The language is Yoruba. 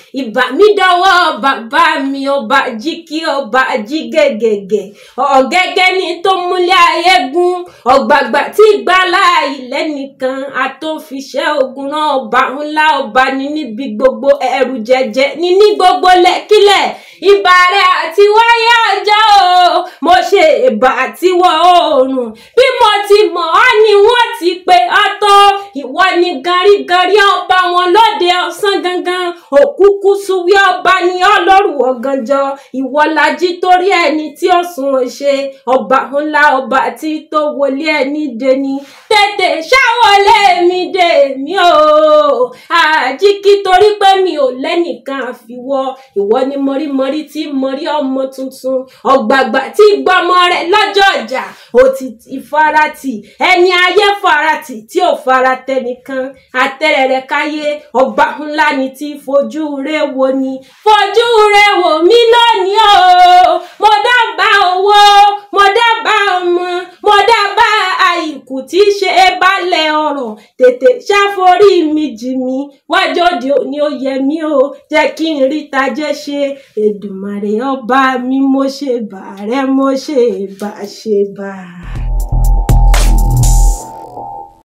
ìbà mi dọwọ́ bàbá mi ọba jí kí ọba jí gẹ́gẹ́gẹ́ ọ̀gẹ́gẹ́ ni tó múlẹ̀ ayé gún ọ̀gbàgbà tí gbálá ilẹ̀ nìkan àtòfiṣẹ́ ogun náà ọba ńlá ọba ní níbi gbogbo ẹrù jẹjẹ ní ní gbogbo lẹ́kílẹ̀ ìbà rẹ̀ àti wáyé ọjọ́ o mo ṣe ìbà àtiwọ̀ oòrùn bí mo ti mọ̀ ọ́ ni wọ́n ti pe ọ́ tó ìwọ ni garígarí ọba wọn lóde ọ̀sán gangan òkúkú suwí ọba ni ọlọ́rù ọ̀gànjọ́ ìwọ lají torí ẹni tí ó sùn ò ṣe ọba ńlá ọba tí tó wọlé ẹni deni tètè ṣàwọlé mi dé mi o àjíkí torí pé mi ò lẹ́nìkan àfiwọ́ ìwọ ni mọ̀rímọ̀rí tí mọ̀rí ọmọ tuntun ọ̀gbàgbà tí gbọ́mọ rẹ̀ lọ́jọ́ ọjà òtítì faratì ẹni ayé faratì tí ò fara tẹnìkan àtẹrẹrẹ káyé ọba ńlá ni tí fojú rẹ wo ni fojú rẹ wò mí lónìí o mo dábàá owó mo dábàá ọmọ mo dábàá àìkú tí í ṣe é balẹ̀ ọ̀rọ̀ tètè ṣàforí mi jì mí wájú òde òní ó yẹ mí o jẹ́ kí n rí tajẹ́ ṣe Èdùmàrè ọba mi mo ṣe bàárẹ̀ mo ṣe bàṣẹ bàá.